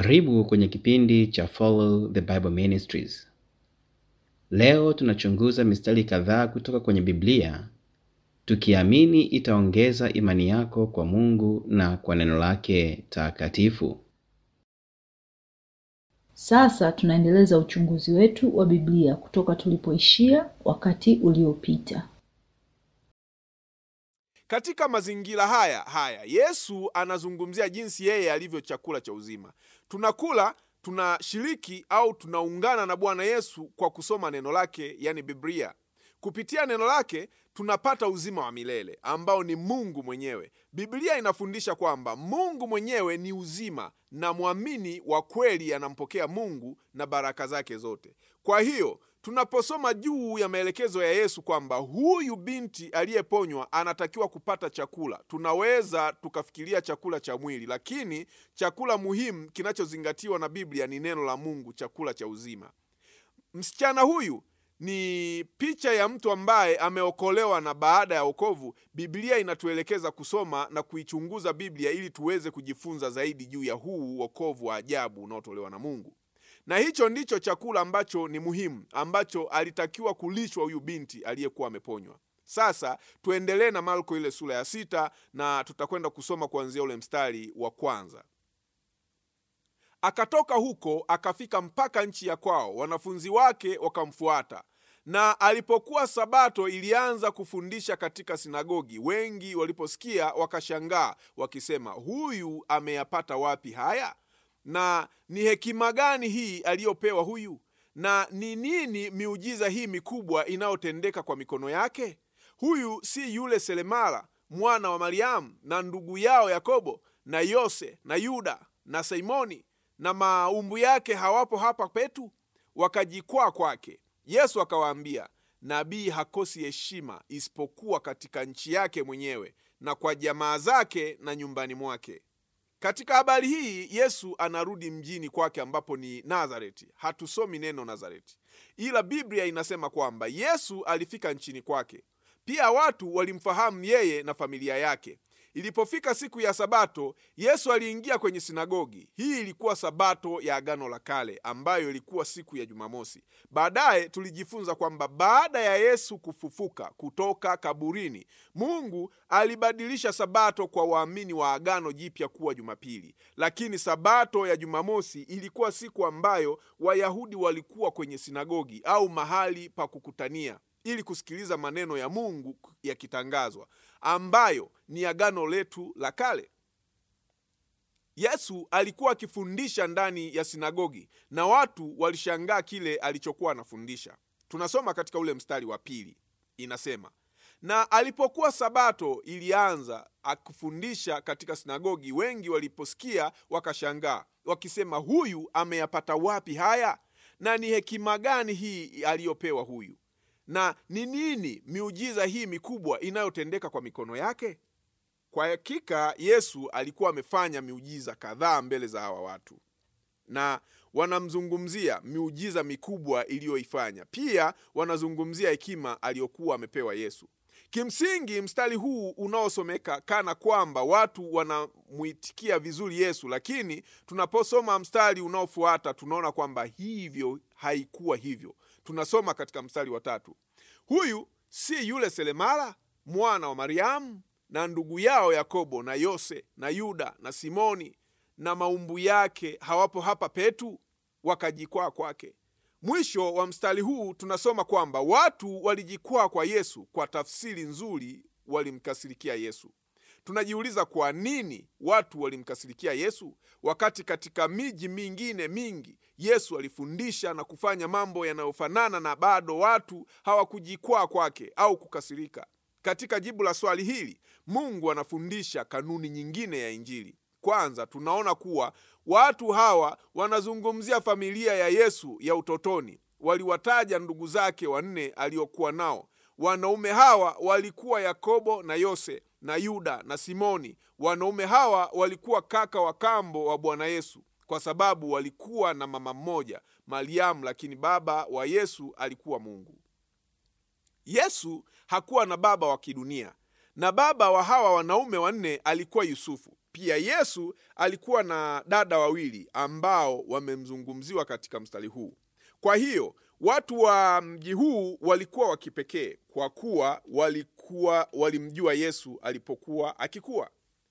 Karibu kwenye kipindi cha Follow the Bible Ministries. Leo tunachunguza mistari kadhaa kutoka kwenye Biblia tukiamini itaongeza imani yako kwa Mungu na kwa neno lake takatifu. Sasa tunaendeleza uchunguzi wetu wa Biblia kutoka tulipoishia wakati uliopita. Katika mazingira haya haya Yesu anazungumzia jinsi yeye alivyo chakula cha uzima. Tunakula, tunashiriki au tunaungana na Bwana Yesu kwa kusoma neno lake, yani Biblia. Kupitia neno lake tunapata uzima wa milele ambao ni Mungu mwenyewe. Biblia inafundisha kwamba Mungu mwenyewe ni uzima na mwamini wa kweli anampokea Mungu na baraka zake zote. Kwa hiyo tunaposoma juu ya maelekezo ya Yesu kwamba huyu binti aliyeponywa anatakiwa kupata chakula, tunaweza tukafikiria chakula cha mwili, lakini chakula muhimu kinachozingatiwa na Biblia ni neno la Mungu, chakula cha uzima. Msichana huyu ni picha ya mtu ambaye ameokolewa, na baada ya wokovu, Biblia inatuelekeza kusoma na kuichunguza Biblia ili tuweze kujifunza zaidi juu ya huu wokovu wa ajabu unaotolewa na Mungu na hicho ndicho chakula ambacho ni muhimu ambacho alitakiwa kulishwa huyu binti aliyekuwa ameponywa. Sasa tuendelee na Marko ile sura ya sita na tutakwenda kusoma kuanzia ule mstari wa kwanza. Akatoka huko akafika mpaka nchi ya kwao, wanafunzi wake wakamfuata. Na alipokuwa Sabato ilianza kufundisha katika sinagogi, wengi waliposikia wakashangaa, wakisema, huyu ameyapata wapi haya na ni hekima gani hii aliyopewa huyu? Na ni nini miujiza hii mikubwa inayotendeka kwa mikono yake? Huyu si yule seremala mwana wa Mariamu na ndugu yao Yakobo na Yose na Yuda na Simoni, na maumbu yake hawapo hapa petu? Wakajikwaa kwake. Yesu akawaambia, nabii hakosi heshima isipokuwa katika nchi yake mwenyewe na kwa jamaa zake na nyumbani mwake. Katika habari hii Yesu anarudi mjini kwake ambapo ni Nazareti. Hatusomi neno Nazareti, ila Biblia inasema kwamba Yesu alifika nchini kwake. Pia watu walimfahamu yeye na familia yake. Ilipofika siku ya Sabato, Yesu aliingia kwenye sinagogi. Hii ilikuwa Sabato ya Agano la Kale, ambayo ilikuwa siku ya Jumamosi. Baadaye tulijifunza kwamba baada ya Yesu kufufuka kutoka kaburini, Mungu alibadilisha Sabato kwa waamini wa Agano Jipya kuwa Jumapili. Lakini Sabato ya Jumamosi ilikuwa siku ambayo Wayahudi walikuwa kwenye sinagogi au mahali pa kukutania ili kusikiliza maneno ya Mungu yakitangazwa, ambayo ni agano letu la kale. Yesu alikuwa akifundisha ndani ya sinagogi na watu walishangaa kile alichokuwa anafundisha. Tunasoma katika ule mstari wa pili, inasema na alipokuwa Sabato ilianza akifundisha katika sinagogi, wengi waliposikia wakashangaa, wakisema, huyu ameyapata wapi haya? Na ni hekima gani hii aliyopewa huyu na ni nini miujiza hii mikubwa inayotendeka kwa mikono yake? Kwa hakika Yesu alikuwa amefanya miujiza kadhaa mbele za hawa watu, na wanamzungumzia miujiza mikubwa iliyoifanya. Pia wanazungumzia hekima aliyokuwa amepewa Yesu. Kimsingi, mstari huu unaosomeka kana kwamba watu wanamwitikia vizuri Yesu, lakini tunaposoma mstari unaofuata tunaona kwamba hivyo haikuwa hivyo. Tunasoma katika mstari wa tatu, huyu si yule seremala mwana wa Mariamu na ndugu yao Yakobo na Yose na Yuda na Simoni, na maumbu yake hawapo hapa petu? Wakajikwaa kwake. Mwisho wa mstari huu tunasoma kwamba watu walijikwaa kwa Yesu. Kwa tafsiri nzuri, walimkasirikia Yesu. Tunajiuliza kwa nini watu walimkasirikia Yesu wakati katika miji mingine mingi Yesu alifundisha na kufanya mambo yanayofanana na bado watu hawakujikwaa kwake au kukasirika. Katika jibu la swali hili, Mungu anafundisha kanuni nyingine ya Injili. Kwanza, tunaona kuwa watu hawa wanazungumzia familia ya Yesu ya utotoni. Waliwataja ndugu zake wanne aliokuwa nao. Wanaume hawa walikuwa Yakobo na Yose na Yuda na Simoni. Wanaume hawa walikuwa kaka wa kambo wa Bwana Yesu kwa sababu walikuwa na mama mmoja Mariamu, lakini baba wa Yesu alikuwa Mungu. Yesu hakuwa na baba wa kidunia, na baba wa hawa wanaume wanne alikuwa Yusufu. Pia Yesu alikuwa na dada wawili ambao wamemzungumziwa katika mstari huu. Kwa hiyo watu wa mji huu walikuwa wa kipekee kwa kuwa walikuwa walimjua Yesu alipokuwa akikuwa.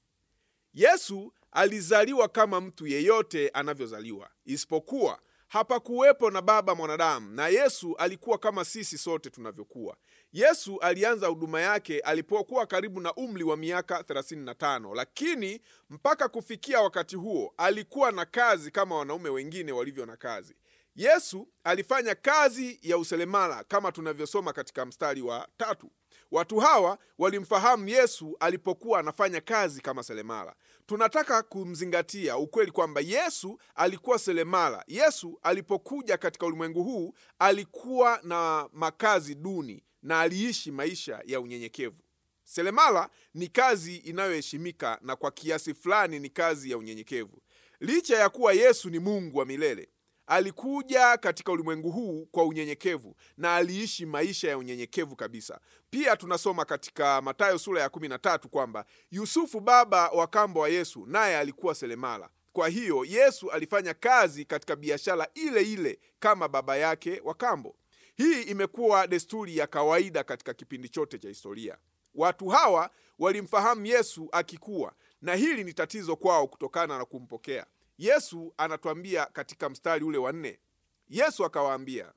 Yesu alizaliwa kama mtu yeyote anavyozaliwa, isipokuwa hapakuwepo na baba mwanadamu, na Yesu alikuwa kama sisi sote tunavyokuwa. Yesu alianza huduma yake alipokuwa karibu na umri wa miaka 35, lakini mpaka kufikia wakati huo alikuwa na kazi kama wanaume wengine walivyo na kazi. Yesu alifanya kazi ya useremala kama tunavyosoma katika mstari wa tatu. Watu hawa walimfahamu Yesu alipokuwa anafanya kazi kama seremala. Tunataka kumzingatia ukweli kwamba Yesu alikuwa seremala. Yesu alipokuja katika ulimwengu huu alikuwa na makazi duni na aliishi maisha ya unyenyekevu. Seremala ni kazi inayoheshimika na kwa kiasi fulani ni kazi ya unyenyekevu. Licha ya kuwa Yesu ni Mungu wa milele, alikuja katika ulimwengu huu kwa unyenyekevu na aliishi maisha ya unyenyekevu kabisa. Pia tunasoma katika Mathayo sura ya 13 kwamba Yusufu baba wa kambo wa Yesu naye alikuwa seremala. Kwa hiyo Yesu alifanya kazi katika biashara ile ile kama baba yake wa kambo. Hii imekuwa desturi ya kawaida katika kipindi chote cha historia. Watu hawa walimfahamu Yesu akikuwa, na hili ni tatizo kwao kutokana na kumpokea Yesu. Anatuambia katika mstari ule wa nne, Yesu akawaambia,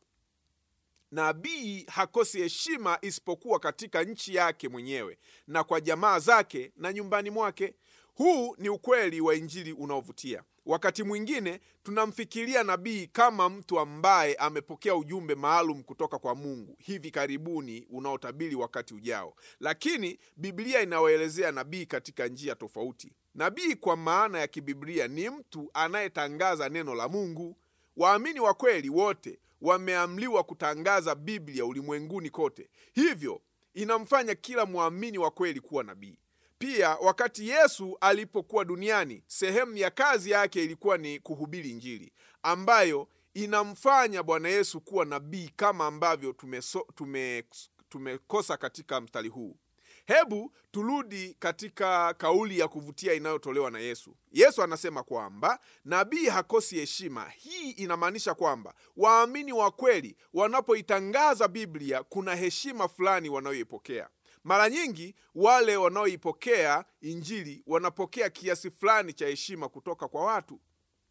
nabii hakosi heshima isipokuwa katika nchi yake mwenyewe na kwa jamaa zake na nyumbani mwake. Huu ni ukweli wa Injili unaovutia. Wakati mwingine tunamfikiria nabii kama mtu ambaye amepokea ujumbe maalum kutoka kwa Mungu hivi karibuni unaotabiri wakati ujao, lakini Biblia inawaelezea nabii katika njia tofauti. Nabii kwa maana ya kibiblia ni mtu anayetangaza neno la Mungu. Waamini wa kweli wote wameamliwa kutangaza Biblia ulimwenguni kote, hivyo inamfanya kila mwamini wa kweli kuwa nabii. Pia wakati Yesu alipokuwa duniani, sehemu ya kazi yake ilikuwa ni kuhubiri Injili, ambayo inamfanya Bwana Yesu kuwa nabii kama ambavyo tumeso, tume, tumekosa katika mstari huu. Hebu turudi katika kauli ya kuvutia inayotolewa na Yesu. Yesu anasema kwamba nabii hakosi heshima. Hii inamaanisha kwamba waamini wa kweli wanapoitangaza Biblia kuna heshima fulani wanayoipokea. Mara nyingi wale wanaoipokea Injili wanapokea kiasi fulani cha heshima kutoka kwa watu.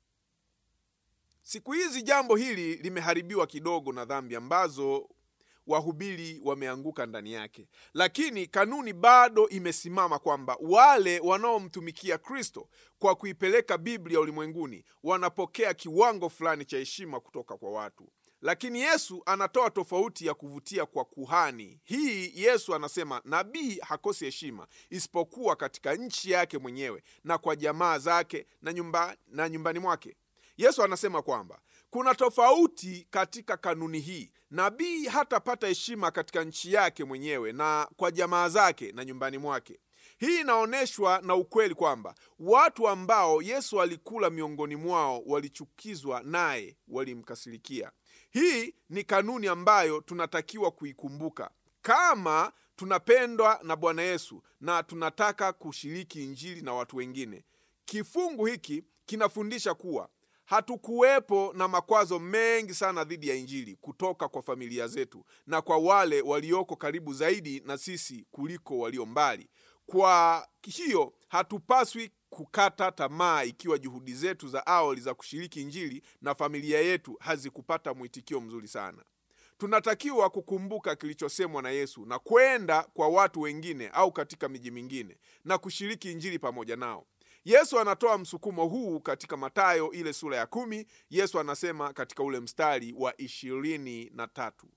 Siku hizi jambo hili limeharibiwa kidogo na dhambi ambazo wahubiri wameanguka ndani yake, lakini kanuni bado imesimama kwamba wale wanaomtumikia Kristo kwa kuipeleka Biblia ulimwenguni wanapokea kiwango fulani cha heshima kutoka kwa watu. Lakini Yesu anatoa tofauti ya kuvutia kwa kuhani. Hii Yesu anasema nabii hakosi heshima isipokuwa katika nchi yake mwenyewe na kwa jamaa zake na, nyumba, na nyumbani mwake. Yesu anasema kwamba kuna tofauti katika kanuni hii. Nabii hatapata heshima katika nchi yake mwenyewe na kwa jamaa zake na nyumbani mwake. Hii inaonyeshwa na ukweli kwamba watu ambao Yesu alikula miongoni mwao walichukizwa naye, walimkasirikia. Hii ni kanuni ambayo tunatakiwa kuikumbuka kama tunapendwa na Bwana Yesu na tunataka kushiriki Injili na watu wengine. Kifungu hiki kinafundisha kuwa hatukuwepo na makwazo mengi sana dhidi ya Injili kutoka kwa familia zetu na kwa wale walioko karibu zaidi na sisi kuliko walio mbali. Kwa hiyo hatupaswi kukata tamaa ikiwa juhudi zetu za awali za kushiriki Injili na familia yetu hazikupata mwitikio mzuri sana. Tunatakiwa kukumbuka kilichosemwa na Yesu na kwenda kwa watu wengine au katika miji mingine na kushiriki Injili pamoja nao. Yesu anatoa msukumo huu katika Mathayo ile sura ya kumi. Yesu anasema katika ule mstari wa ishirini na tatu,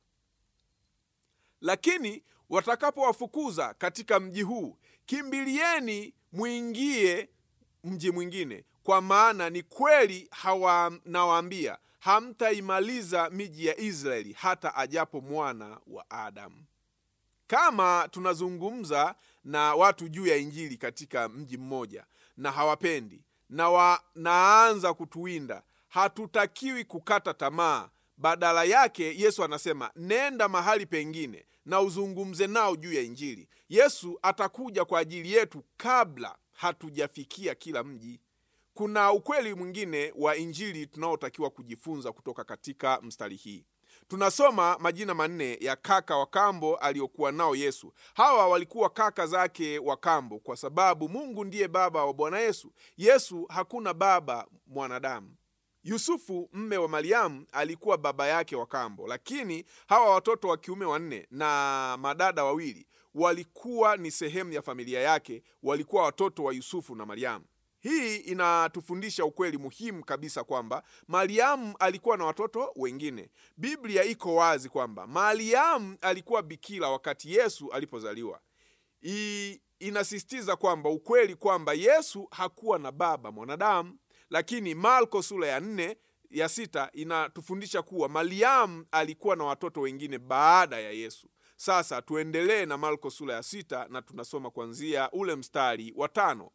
lakini watakapowafukuza katika mji huu, kimbilieni mwingie mji mwingine, kwa maana ni kweli hawa nawaambia, hamtaimaliza miji ya Israeli hata ajapo mwana wa Adamu. Kama tunazungumza na watu juu ya Injili katika mji mmoja na hawapendi na wanaanza kutuwinda, hatutakiwi kukata tamaa. Badala yake, Yesu anasema nenda mahali pengine na uzungumze nao juu ya Injili. Yesu atakuja kwa ajili yetu kabla hatujafikia kila mji. Kuna ukweli mwingine wa Injili tunaotakiwa kujifunza kutoka katika mstari hii. Tunasoma majina manne ya kaka wa kambo aliokuwa nao Yesu. Hawa walikuwa kaka zake wa kambo, kwa sababu Mungu ndiye baba wa Bwana Yesu. Yesu hakuna baba mwanadamu. Yusufu mme wa Mariamu alikuwa baba yake wa kambo, lakini hawa watoto wa kiume wanne na madada wawili walikuwa ni sehemu ya familia yake, walikuwa watoto wa Yusufu na Mariamu. Hii inatufundisha ukweli muhimu kabisa kwamba Mariamu alikuwa na watoto wengine. Biblia iko wazi kwamba Mariamu alikuwa bikira wakati Yesu alipozaliwa. Hii inasisitiza kwamba ukweli kwamba Yesu hakuwa na baba mwanadamu, lakini Marko sura ya nne ya sita inatufundisha kuwa Mariamu alikuwa na watoto wengine baada ya Yesu. Sasa tuendelee na Marko sura ya sita na tunasoma kuanzia ule mstari wa tano.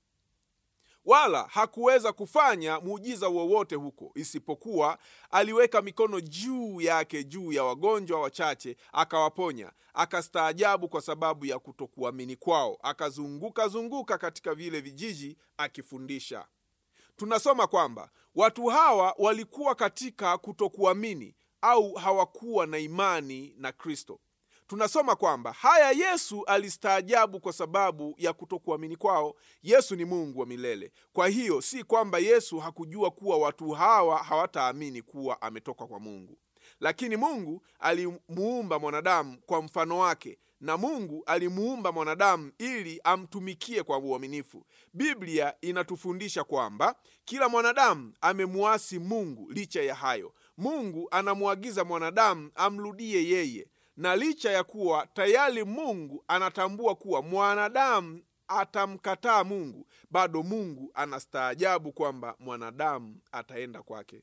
Wala hakuweza kufanya muujiza wowote huko, isipokuwa aliweka mikono juu yake juu ya wagonjwa wachache, akawaponya. Akastaajabu kwa sababu ya kutokuamini kwao, akazunguka zunguka katika vile vijiji akifundisha. Tunasoma kwamba watu hawa walikuwa katika kutokuamini au hawakuwa na imani na Kristo. Tunasoma kwamba haya Yesu alistaajabu kwa sababu ya kutokuamini kwao. Yesu ni Mungu wa milele. Kwa hiyo si kwamba Yesu hakujua kuwa watu hawa hawataamini kuwa ametoka kwa Mungu, lakini Mungu alimuumba mwanadamu kwa mfano wake, na Mungu alimuumba mwanadamu ili amtumikie kwa uaminifu. Biblia inatufundisha kwamba kila mwanadamu amemuasi Mungu. Licha ya hayo, Mungu anamwagiza mwanadamu amrudie yeye na licha ya kuwa tayari Mungu anatambua kuwa mwanadamu atamkataa Mungu, bado Mungu anastaajabu kwamba mwanadamu ataenda kwake.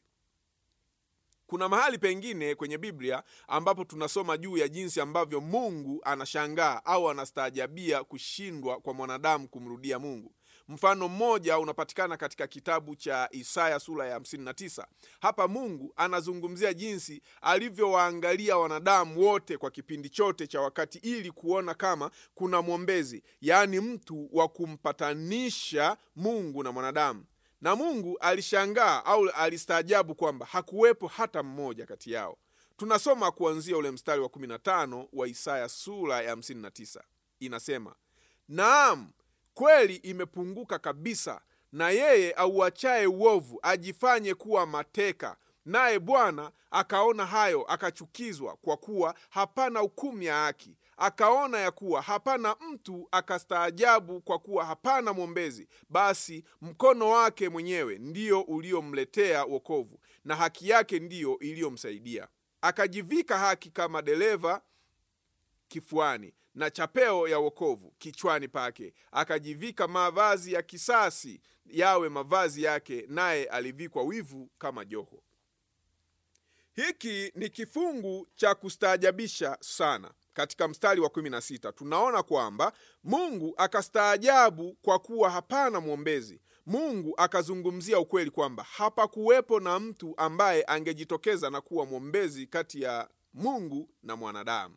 Kuna mahali pengine kwenye Biblia ambapo tunasoma juu ya jinsi ambavyo Mungu anashangaa au anastaajabia kushindwa kwa mwanadamu kumrudia Mungu. Mfano mmoja unapatikana katika kitabu cha Isaya sura ya 59. Hapa Mungu anazungumzia jinsi alivyowaangalia wanadamu wote kwa kipindi chote cha wakati ili kuona kama kuna mwombezi, yaani mtu wa kumpatanisha Mungu na mwanadamu. Na Mungu alishangaa au alistaajabu kwamba hakuwepo hata mmoja kati yao. Tunasoma kuanzia ule mstari wa 15 wa Isaya sura ya 59, inasema naam kweli imepunguka kabisa, na yeye auachaye uovu ajifanye kuwa mateka. Naye Bwana akaona hayo, akachukizwa, kwa kuwa hapana hukumu ya haki. Akaona ya kuwa hapana mtu, akastaajabu, kwa kuwa hapana mwombezi. Basi mkono wake mwenyewe ndio uliomletea wokovu, na haki yake ndiyo iliyomsaidia. Akajivika haki kama dereva kifuani na chapeo ya wokovu kichwani pake. Akajivika mavazi ya kisasi yawe mavazi yake, naye alivikwa wivu kama joho. Hiki ni kifungu cha kustaajabisha sana. Katika mstari wa 16 tunaona kwamba Mungu akastaajabu kwa kuwa hapana mwombezi. Mungu akazungumzia ukweli kwamba hapakuwepo na mtu ambaye angejitokeza na kuwa mwombezi kati ya Mungu na mwanadamu.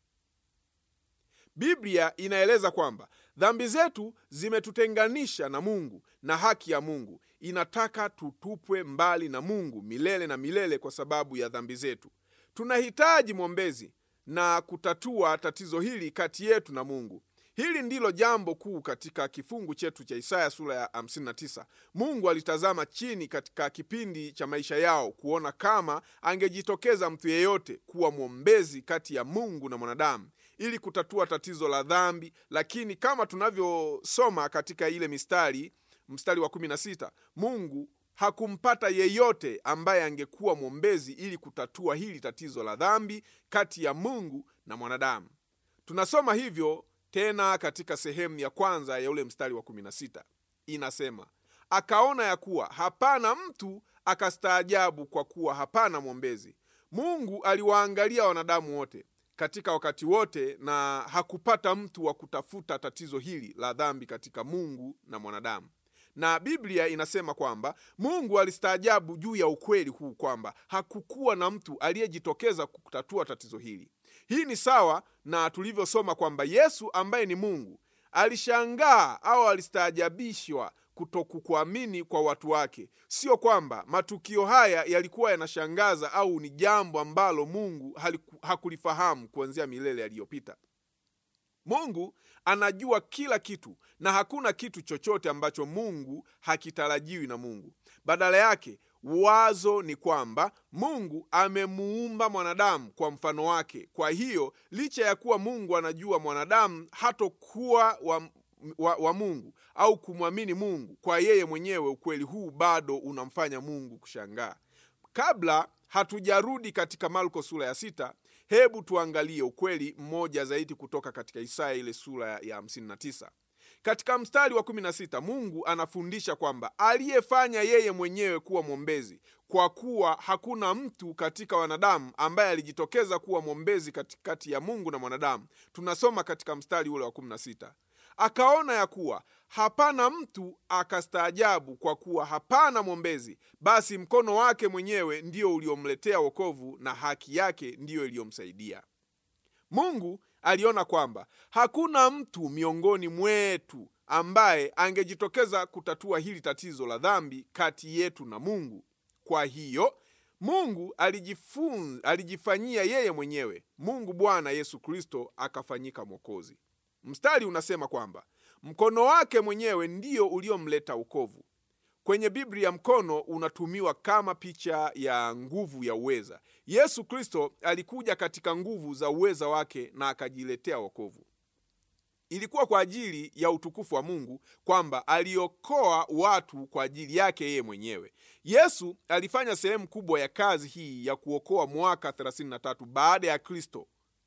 Biblia inaeleza kwamba dhambi zetu zimetutenganisha na Mungu na haki ya Mungu inataka tutupwe mbali na Mungu milele na milele kwa sababu ya dhambi zetu. Tunahitaji mwombezi na kutatua tatizo hili kati yetu na Mungu. Hili ndilo jambo kuu katika kifungu chetu cha Isaya sura ya 59. Mungu alitazama chini katika kipindi cha maisha yao kuona kama angejitokeza mtu yeyote kuwa mwombezi kati ya Mungu na mwanadamu ili kutatua tatizo la dhambi, lakini kama tunavyosoma katika ile mistari, mstari wa 16, Mungu hakumpata yeyote ambaye angekuwa mwombezi ili kutatua hili tatizo la dhambi kati ya Mungu na mwanadamu. Tunasoma hivyo tena katika sehemu ya kwanza ya ule mstari wa 16, inasema akaona ya kuwa hapana mtu, akastaajabu kwa kuwa hapana mwombezi. Mungu aliwaangalia wanadamu wote katika wakati wote na hakupata mtu wa kutafuta tatizo hili la dhambi katika Mungu na mwanadamu. Na Biblia inasema kwamba Mungu alistaajabu juu ya ukweli huu kwamba hakukuwa na mtu aliyejitokeza kutatua tatizo hili. Hii ni sawa na tulivyosoma kwamba Yesu ambaye ni Mungu alishangaa au alistaajabishwa kutokukuamini kwa watu wake. Sio kwamba matukio haya yalikuwa yanashangaza au ni jambo ambalo Mungu haliku, hakulifahamu kuanzia milele yaliyopita. Mungu anajua kila kitu na hakuna kitu chochote ambacho Mungu hakitarajiwi na Mungu. Badala yake, wazo ni kwamba Mungu amemuumba mwanadamu kwa mfano wake. Kwa hiyo, licha ya kuwa Mungu anajua mwanadamu hatokuwa wa, wa, wa Mungu au kumwamini Mungu kwa yeye mwenyewe, ukweli huu bado unamfanya Mungu kushangaa. Kabla hatujarudi katika Marko sura ya sita, hebu tuangalie ukweli mmoja zaidi kutoka katika Isaya ile sura ya 59. Katika mstari wa 16 Mungu anafundisha kwamba aliyefanya yeye mwenyewe kuwa mwombezi, kwa kuwa hakuna mtu katika wanadamu ambaye alijitokeza kuwa mwombezi katikati ya Mungu na mwanadamu. Tunasoma katika mstari ule wa 16 akaona ya kuwa hapana mtu, akastaajabu kwa kuwa hapana mwombezi. Basi mkono wake mwenyewe ndio uliomletea wokovu, na haki yake ndiyo iliyomsaidia. Mungu aliona kwamba hakuna mtu miongoni mwetu ambaye angejitokeza kutatua hili tatizo la dhambi kati yetu na Mungu. Kwa hiyo Mungu alijifun, alijifanyia yeye mwenyewe, Mungu Bwana Yesu Kristo akafanyika Mwokozi. Mstari unasema kwamba mkono wake mwenyewe ndio uliomleta wokovu. Kwenye Biblia mkono unatumiwa kama picha ya nguvu ya uweza. Yesu Kristo alikuja katika nguvu za uweza wake na akajiletea wokovu. Ilikuwa kwa ajili ya utukufu wa Mungu kwamba aliokoa watu kwa ajili yake yeye mwenyewe. Yesu alifanya sehemu kubwa ya kazi hii ya kuokoa mwaka 33 baada ya Kristo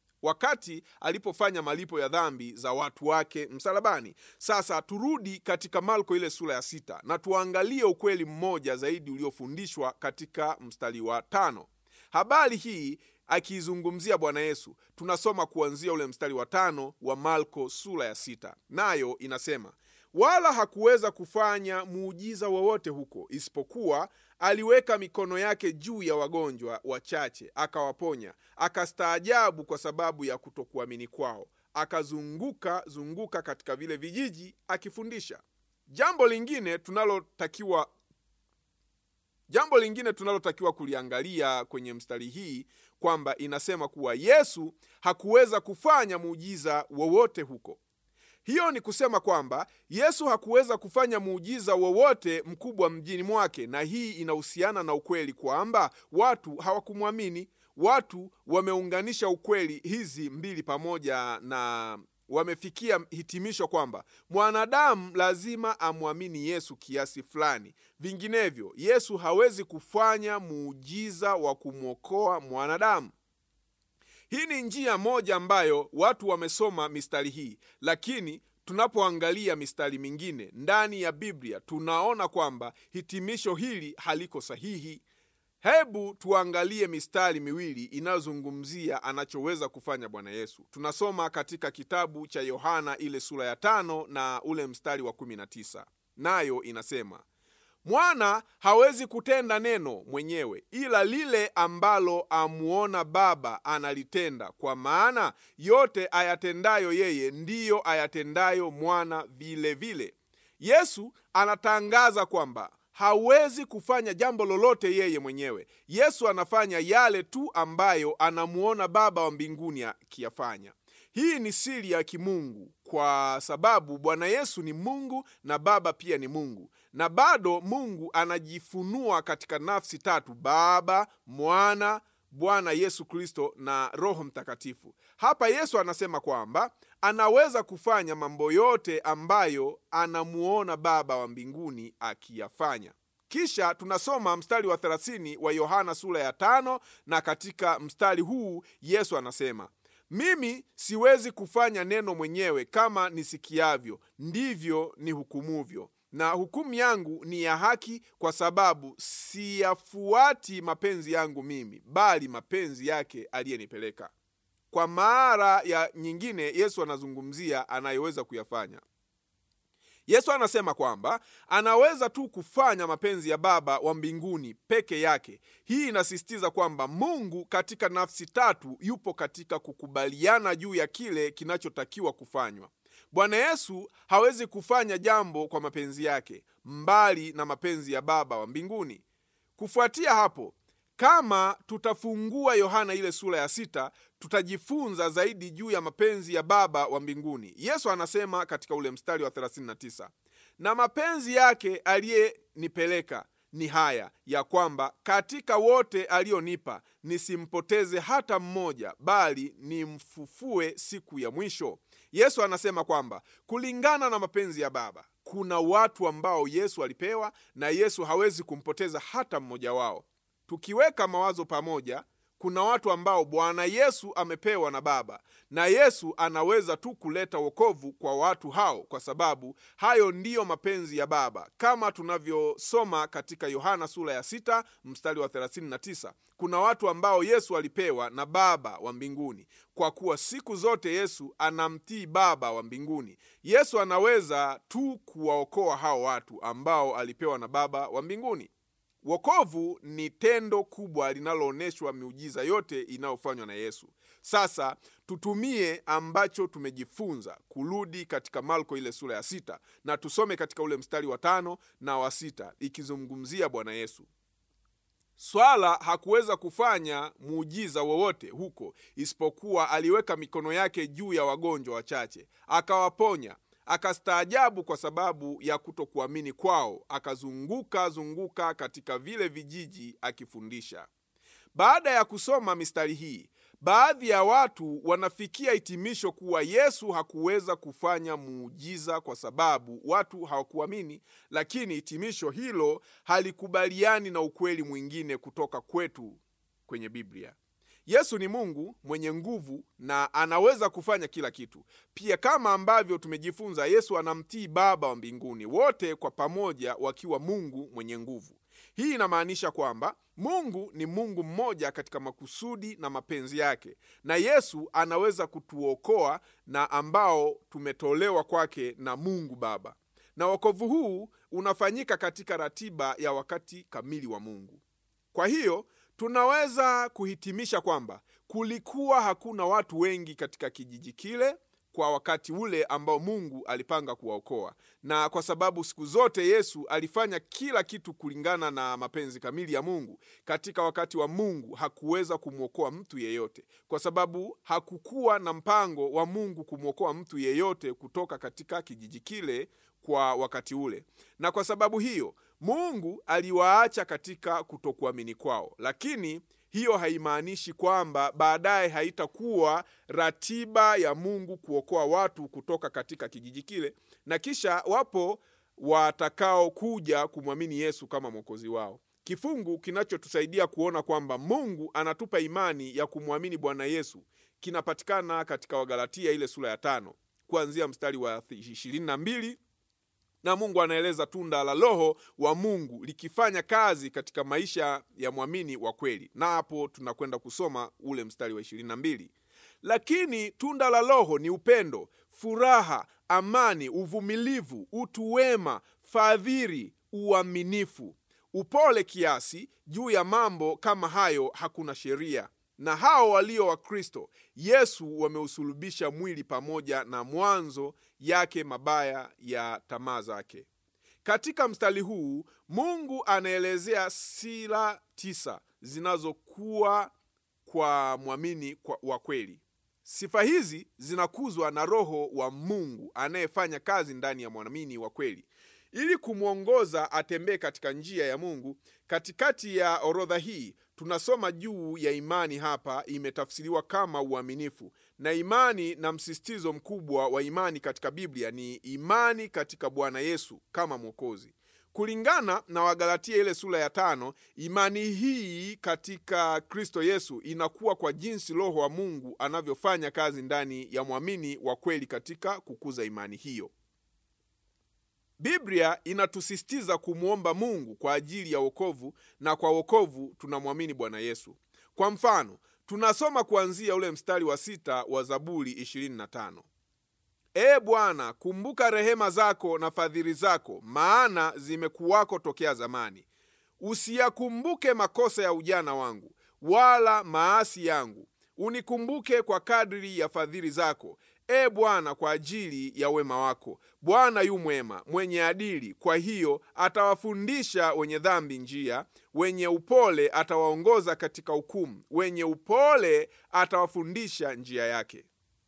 wakati alipofanya malipo ya dhambi za watu wake msalabani. Sasa turudi katika Marko ile sura ya sita na tuangalie ukweli mmoja zaidi uliofundishwa katika mstari wa tano. Habari hii akiizungumzia Bwana Yesu, tunasoma kuanzia ule mstari wa tano wa Marko sura ya sita, nayo inasema wala hakuweza kufanya muujiza wowote huko, isipokuwa aliweka mikono yake juu ya wagonjwa wachache akawaponya. Akastaajabu kwa sababu ya kutokuamini kwao, akazunguka zunguka katika vile vijiji akifundisha. Jambo lingine tunalotakiwa jambo lingine tunalotakiwa kuliangalia kwenye mstari hii kwamba inasema kuwa Yesu hakuweza kufanya muujiza wowote huko. Hiyo ni kusema kwamba Yesu hakuweza kufanya muujiza wowote mkubwa mjini mwake, na hii inahusiana na ukweli kwamba watu hawakumwamini. Watu wameunganisha ukweli hizi mbili pamoja na wamefikia hitimisho kwamba mwanadamu lazima amwamini Yesu kiasi fulani, vinginevyo Yesu hawezi kufanya muujiza wa kumwokoa mwanadamu. Hii ni njia moja ambayo watu wamesoma mistari hii, lakini tunapoangalia mistari mingine ndani ya Biblia tunaona kwamba hitimisho hili haliko sahihi. Hebu tuangalie mistari miwili inayozungumzia anachoweza kufanya Bwana Yesu. Tunasoma katika kitabu cha Yohana ile sura ya tano na ule mstari wa kumi na tisa, nayo inasema Mwana hawezi kutenda neno mwenyewe, ila lile ambalo amuona Baba analitenda, kwa maana yote ayatendayo yeye ndiyo ayatendayo mwana vile vile. Yesu anatangaza kwamba hawezi kufanya jambo lolote yeye mwenyewe. Yesu anafanya yale tu ambayo anamuona Baba wa mbinguni akiyafanya. Hii ni siri ya kimungu kwa sababu Bwana Yesu ni Mungu na Baba pia ni Mungu, na bado Mungu anajifunua katika nafsi tatu: Baba, Mwana, Bwana Yesu Kristo na Roho Mtakatifu. Hapa Yesu anasema kwamba anaweza kufanya mambo yote ambayo anamuona Baba wa mbinguni akiyafanya. Kisha tunasoma mstari wa 30 wa Yohana sura ya tano, na katika mstari huu Yesu anasema mimi siwezi kufanya neno mwenyewe, kama nisikiavyo ndivyo ni hukumuvyo, na hukumu yangu ni ya haki, kwa sababu siyafuati mapenzi yangu mimi, bali mapenzi yake aliyenipeleka. Kwa mara ya nyingine, Yesu anazungumzia anayeweza kuyafanya. Yesu anasema kwamba anaweza tu kufanya mapenzi ya Baba wa mbinguni peke yake. Hii inasisitiza kwamba Mungu katika nafsi tatu yupo katika kukubaliana juu ya kile kinachotakiwa kufanywa. Bwana Yesu hawezi kufanya jambo kwa mapenzi yake mbali na mapenzi ya Baba wa mbinguni. Kufuatia hapo, kama tutafungua Yohana ile sura ya sita, tutajifunza zaidi juu ya mapenzi ya Baba wa mbinguni. Yesu anasema katika ule mstari wa 39, na mapenzi yake aliyenipeleka ni haya ya kwamba katika wote alionipa nisimpoteze hata mmoja, bali nimfufue siku ya mwisho. Yesu anasema kwamba kulingana na mapenzi ya Baba kuna watu ambao Yesu alipewa na Yesu hawezi kumpoteza hata mmoja wao. Tukiweka mawazo pamoja, kuna watu ambao Bwana Yesu amepewa na Baba na Yesu anaweza tu kuleta wokovu kwa watu hao, kwa sababu hayo ndiyo mapenzi ya Baba, kama tunavyosoma katika Yohana sura ya sita mstari wa 39. Kuna watu ambao Yesu alipewa na Baba wa mbinguni, kwa kuwa siku zote Yesu anamtii Baba wa mbinguni. Yesu anaweza tu kuwaokoa hao watu ambao alipewa na Baba wa mbinguni. Wokovu ni tendo kubwa linaloonyeshwa miujiza yote inayofanywa na Yesu. Sasa tutumie ambacho tumejifunza kurudi katika Marko ile sura ya sita na tusome katika ule mstari wa tano na wa sita ikizungumzia Bwana Yesu. Swala hakuweza kufanya muujiza wowote huko isipokuwa aliweka mikono yake juu ya wagonjwa wachache akawaponya. Akastaajabu kwa sababu ya kutokuamini kwao, akazunguka zunguka katika vile vijiji akifundisha. Baada ya kusoma mistari hii, baadhi ya watu wanafikia hitimisho kuwa Yesu hakuweza kufanya muujiza kwa sababu watu hawakuamini, lakini hitimisho hilo halikubaliani na ukweli mwingine kutoka kwetu kwenye Biblia. Yesu ni Mungu mwenye nguvu na anaweza kufanya kila kitu. Pia kama ambavyo tumejifunza, Yesu anamtii Baba wa mbinguni, wote kwa pamoja wakiwa Mungu mwenye nguvu. Hii inamaanisha kwamba Mungu ni Mungu mmoja katika makusudi na mapenzi yake, na Yesu anaweza kutuokoa na ambao tumetolewa kwake na Mungu Baba, na wokovu huu unafanyika katika ratiba ya wakati kamili wa Mungu. Kwa hiyo tunaweza kuhitimisha kwamba kulikuwa hakuna watu wengi katika kijiji kile kwa wakati ule ambao Mungu alipanga kuwaokoa, na kwa sababu siku zote Yesu alifanya kila kitu kulingana na mapenzi kamili ya Mungu, katika wakati wa Mungu hakuweza kumwokoa mtu yeyote, kwa sababu hakukuwa na mpango wa Mungu kumwokoa mtu yeyote kutoka katika kijiji kile kwa wakati ule, na kwa sababu hiyo Mungu aliwaacha katika kutokuamini kwao, lakini hiyo haimaanishi kwamba baadaye haitakuwa ratiba ya Mungu kuokoa watu kutoka katika kijiji kile, na kisha wapo watakaokuja kumwamini Yesu kama mwokozi wao. Kifungu kinachotusaidia kuona kwamba Mungu anatupa imani ya kumwamini Bwana Yesu kinapatikana katika Wagalatia ile sura ya tano kuanzia mstari wa ishirini na mbili na Mungu anaeleza tunda la Roho wa Mungu likifanya kazi katika maisha ya mwamini wa kweli, na hapo tunakwenda kusoma ule mstari wa ishirini na mbili. Lakini tunda la Roho ni upendo, furaha, amani, uvumilivu, utu wema, fadhili, uaminifu, upole kiasi. Juu ya mambo kama hayo hakuna sheria. Na hao walio wa Kristo Yesu wameusulubisha mwili pamoja na mwanzo yake mabaya ya tamaa zake. Katika mstari huu Mungu anaelezea sila tisa zinazokuwa kwa mwamini wa kweli. Sifa hizi zinakuzwa na Roho wa Mungu anayefanya kazi ndani ya mwamini wa kweli ili kumwongoza atembee katika njia ya Mungu. Katikati ya orodha hii tunasoma juu ya imani. Hapa imetafsiriwa kama uaminifu, na imani na msisitizo mkubwa wa imani katika Biblia ni imani katika Bwana Yesu kama Mwokozi. Kulingana na Wagalatia ile sura ya tano, imani hii katika Kristo Yesu inakuwa kwa jinsi Roho wa Mungu anavyofanya kazi ndani ya mwamini wa kweli katika kukuza imani hiyo. Biblia inatusisitiza kumwomba Mungu kwa ajili ya wokovu, na kwa wokovu tunamwamini Bwana Yesu. Kwa mfano, tunasoma kuanzia ule mstari wa sita wa Zaburi 25: Ee Bwana, kumbuka rehema zako na fadhili zako, maana zimekuwako tokea zamani. Usiyakumbuke makosa ya ujana wangu, wala maasi yangu. Unikumbuke kwa kadri ya fadhili zako, e Bwana, kwa ajili ya wema wako. Bwana yu mwema, mwenye adili, kwa hiyo atawafundisha wenye dhambi njia, wenye upole atawaongoza katika hukumu, wenye upole atawafundisha njia yake.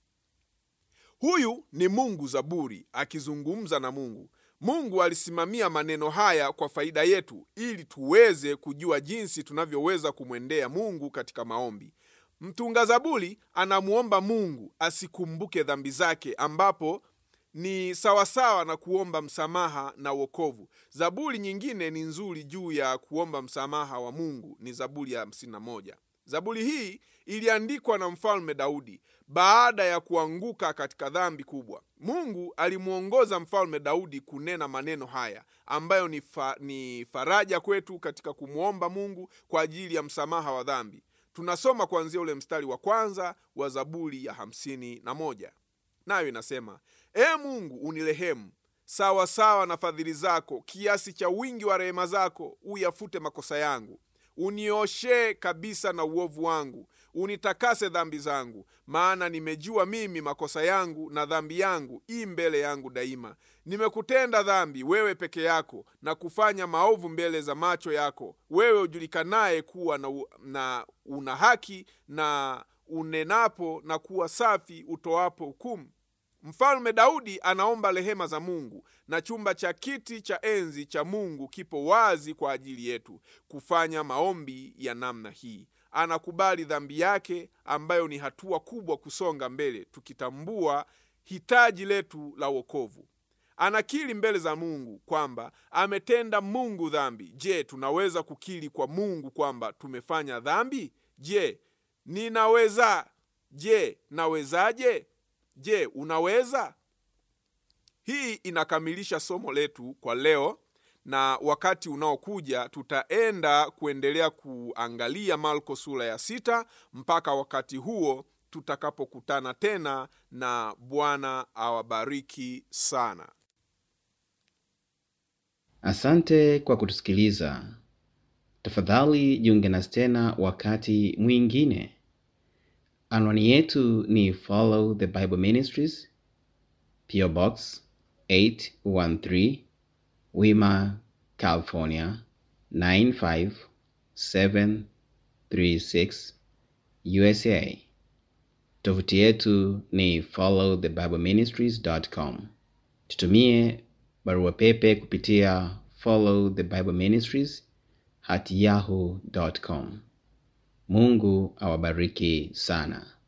Huyu ni Mungu Zaburi akizungumza na Mungu. Mungu alisimamia maneno haya kwa faida yetu ili tuweze kujua jinsi tunavyoweza kumwendea Mungu katika maombi. Mtunga Zaburi anamuomba Mungu asikumbuke dhambi zake, ambapo ni sawasawa na kuomba msamaha na wokovu. Zaburi nyingine ni nzuri juu ya kuomba msamaha wa Mungu ni Zaburi ya 51. Zaburi hii iliandikwa na mfalme Daudi baada ya kuanguka katika dhambi kubwa. Mungu alimwongoza mfalme Daudi kunena maneno haya ambayo ni, fa, ni faraja kwetu katika kumwomba Mungu kwa ajili ya msamaha wa dhambi. Tunasoma kuanzia ule mstari wa kwanza wa Zaburi ya hamsini na moja nayo inasema: Ee Mungu unirehemu sawa sawa na fadhili zako, kiasi cha wingi wa rehema zako uyafute makosa yangu unioshee kabisa na uovu wangu, unitakase dhambi zangu. Maana nimejua mimi makosa yangu, na dhambi yangu i mbele yangu daima. Nimekutenda dhambi wewe peke yako, na kufanya maovu mbele za macho yako, wewe ujulikanaye kuwa na, na una haki, na unenapo na kuwa safi, utoapo hukumu. Mfalme Daudi anaomba rehema za Mungu, na chumba cha kiti cha enzi cha Mungu kipo wazi kwa ajili yetu kufanya maombi ya namna hii. Anakubali dhambi yake, ambayo ni hatua kubwa kusonga mbele, tukitambua hitaji letu la wokovu. Anakiri mbele za Mungu kwamba ametenda Mungu dhambi. Je, tunaweza kukiri kwa Mungu kwamba tumefanya dhambi? Je, ninaweza? Je, nawezaje? Je, unaweza? Hii inakamilisha somo letu kwa leo, na wakati unaokuja tutaenda kuendelea kuangalia Marko sura ya sita mpaka wakati huo tutakapokutana tena, na Bwana awabariki sana. Asante kwa kutusikiliza. Tafadhali jiunge nasi tena wakati mwingine. Anwani yetu ni Follow the Bible Ministries, PO Box 813, Wima, California 95736, USA. Tovuti yetu ni followthebibleministries.com. Tutumie barua pepe kupitia follow the bible ministries at yahoo.com. Mungu awabariki sana.